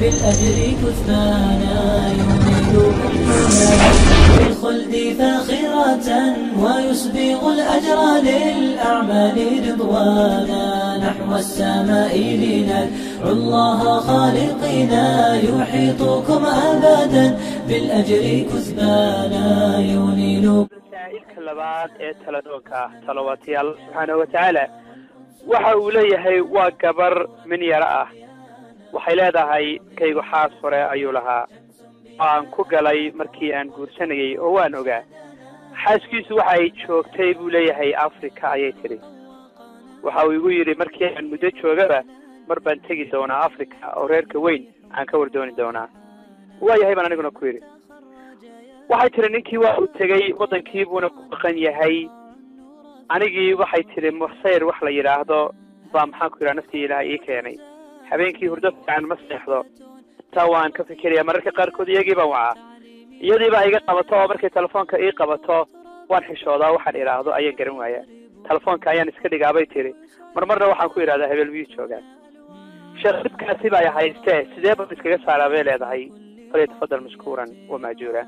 بالأجر كثبانا ينيلكم حلالا بالخلد فاخرة ويسبغ الأجر للأعمال رضوانا نحو السماء لندعو الله خالقنا يحيطكم أبدا بالأجر كثبانا ينيلكم masaa'ilka labaad ee taladoonka ah talawaatiyaal subxaanahu watacaala waxa uu leeyahay waa gabar min yaro ah waxay leedahay kaygu xaas hore ayuu lahaa oo aan ku galay markii aan guursanayay oo waan ogaa xaaskiisu waxa ay joogtay buu leeyahay africa ayay tidhi waxa uu igu yidhi markii aan muddo joogaba mar baan tegi doonaa africa oo reerka weyn aan ka wardooni doonaa waayahay baan aniguna ku yidhi waxay tidhi ninkii waa uu tegey waddankii buuna ku dhaqan yahay anigii waxay tidhi mursayr wax la yidhaahdo baa maxaan ku yidhaha naftii ilaah ii keenay habeenkii hurdo fiican ma seexdo taa waan ka fikiraya mararka qaarkood iyagii baan wacaa iyadii baa iga qabato oo markay telefoonka ii qabato waan xishoodaa waxaan idhaahdo ayaan garan waayaa telefoonka ayaan iska dhigaabay tidhi mar marna waxaan ku idhahdaa hebel miyuu joogaa sheekh dhibkaasi baa haystee sidee baan iskaga saaraa bay leedahay falyatafadal mashkuuran wa maajuura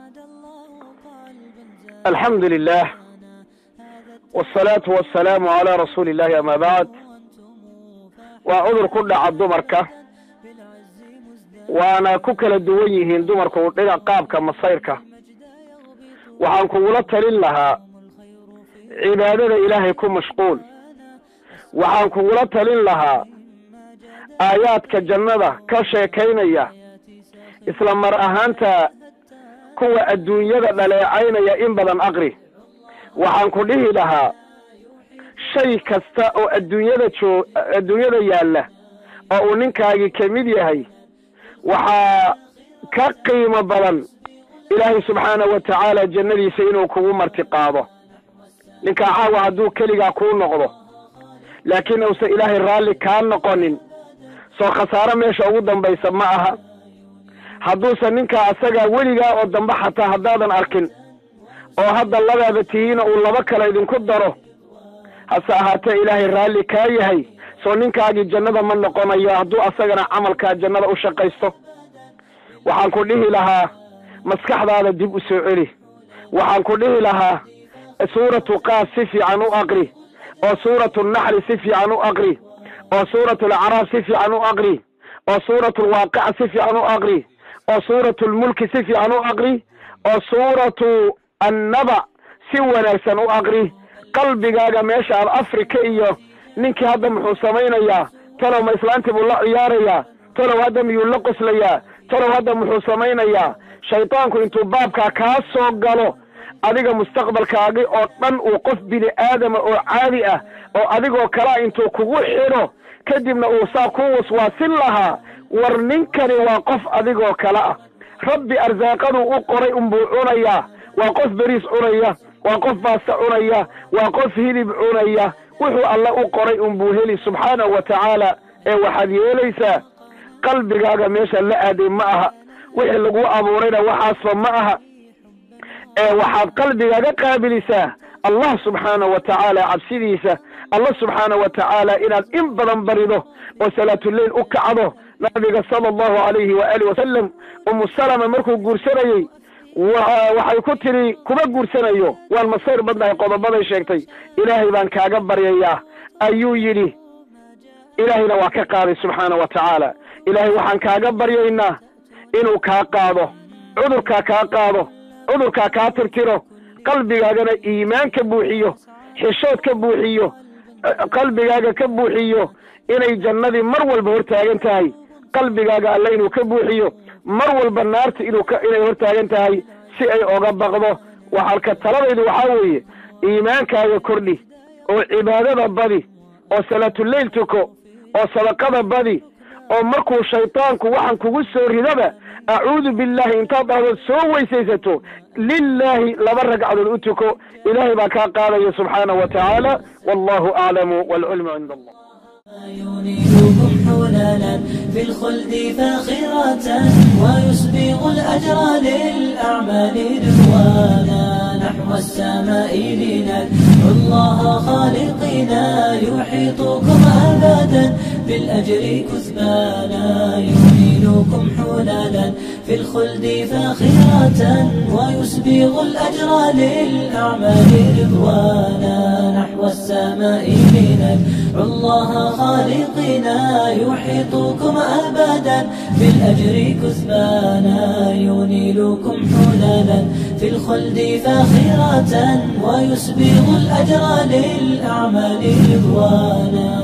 الحمد لله والصلاة والسلام على رسول الله أما بعد وعذر كل عبد دمرك وأنا كوكل الدويهين دمرك ودقا قابك مصيرك وعن كولة لها عبادة إلهي كن مشغول وعن كولة لها آياتك جنة كشيكينية إسلام مرأهانتا kuwa adduunyada dhaleecaynaya in badan aqri waxaan ku dhihi lahaa shay kasta oo adduunyada joo adduunyada yaalla oo uu ninkaagii ka mid yahay waxaa ka qiimo badan ilaahay subxaanahu wa tacaala jannadiisa inuu kugu marti qaado ninkaa caawa hadduu keligaa kuu noqdo laakiin uusan ilaahay raalli kaa noqonin soo khasaaro meesha ugu dambaysa ma aha hadduusan ninkaa asagaa weligaa oo dambe xataa haddaadan arkin oo hadda labaaba tihiina uu laba kale idinku daro hase ahaatee ilaahay raalli kaa yahay soo ninkaagii jannada ma noqonayo hadduu asagana camalkaa jannada u shaqaysto waxaan ku dhihi lahaa maskaxdaada dib u soo celi waxaan ku dhihi lahaa suuratu qaas si fiican u aqri oo suuratu naxli si fiican u aqri oo suuratu alacraaf si fiican u aqri oo suuratu alwaaqica si fiican u aqri oo suuratu lmulki si fiican u aqri oo suuratu annaba si wanaagsan u aqri qalbigaaga meesha aad afrika iyo ninkii hadda muxuu samaynayaa talow ma islaantii buu la ciyaarayaa talow hadda miyuu la qoslayaa talow hadda muxuu samaynayaa shaydaanku intuu baabkaa kaa soo galo adiga mustaqbalkaagi oo dhan uu qof bini aadama oo caadi ah oo adigoo kalea intuu kugu xidho kadibna uu saa ku waswaasin lahaa war ninkani waa qof adigoo kale ah rabbi arsaaqaduu u qoray unbuu cunayaa waa qof beriis cunaya waa qof baasta cunaya waa qof hilib cunaya wuxuu alle u qoray unbuu heli subxaanahu wa tacaala ee waxaad yeelaysaa qalbigaaga meesha la aaday ma aha wixii laguu abuurayna waxaasba ma aha ee waxaad qalbigaaga qaabilisaa allah subxaanahu wa tacaala cabsidiisa allah subxaanahu wa tacaala inaad in badan barido oo salaatuleyl u kacdo nabiga sala allahu alayhi waaalih wasalam umu salama markuu guursanayey waxay ku tidhi kuma guursanayo waan masayr badnahay qodobaday sheegtay ilaahay baan kaaga baryayaa ayuu yidhi ilaahayna waa ka qaaday subxaana wa tacaala ilaahay waxaan kaaga baryaynaa inuu kaa qaado cudurkaa kaa qaado cudurkaa kaa tirtiro qalbigaagana iimaan ka buuxiyo xishood ka buuxiyo qalbigaaga ka buuxiyo inay jannadii mar walba hortaagan tahay qalbigaaga alle inuu ka buuxiyo mar walba naarta inuu ka inay hortaagan tahay si ay oga baqdo waxalka taladaydu waxaa weeye iimaankaaga kordhi oo cibaadada badi oo salaatuleyl tuko oo sadaqada badi oo markuu shaydaanku waxaan kugu soo ridaba acuudu billahi intaad dhahdood soo weysaysato lilaahi laba ragcadood u tuko ilaahay baa kaa qaadaya subxaanahu wa tacaala wallahu aclamu waalcilmu cinda allah ينيلكم حلالا في الخلد فاخرة ويسبغ الأجر للأعمال رضوانا نحو السماء لندعو الله خالقنا يحيطكم أبدا بالأجر كثبانا ينيلكم حلالا في الخلد فاخرة ويسبغ الأجر للأعمال رضوانا نحو السماء لندعو الله خالقنا يحيطكم أبدا بالأجر كثبانا ينيلكم حلالا في الخلد فاخرة ويسبغ الأجر للأعمال رضوانا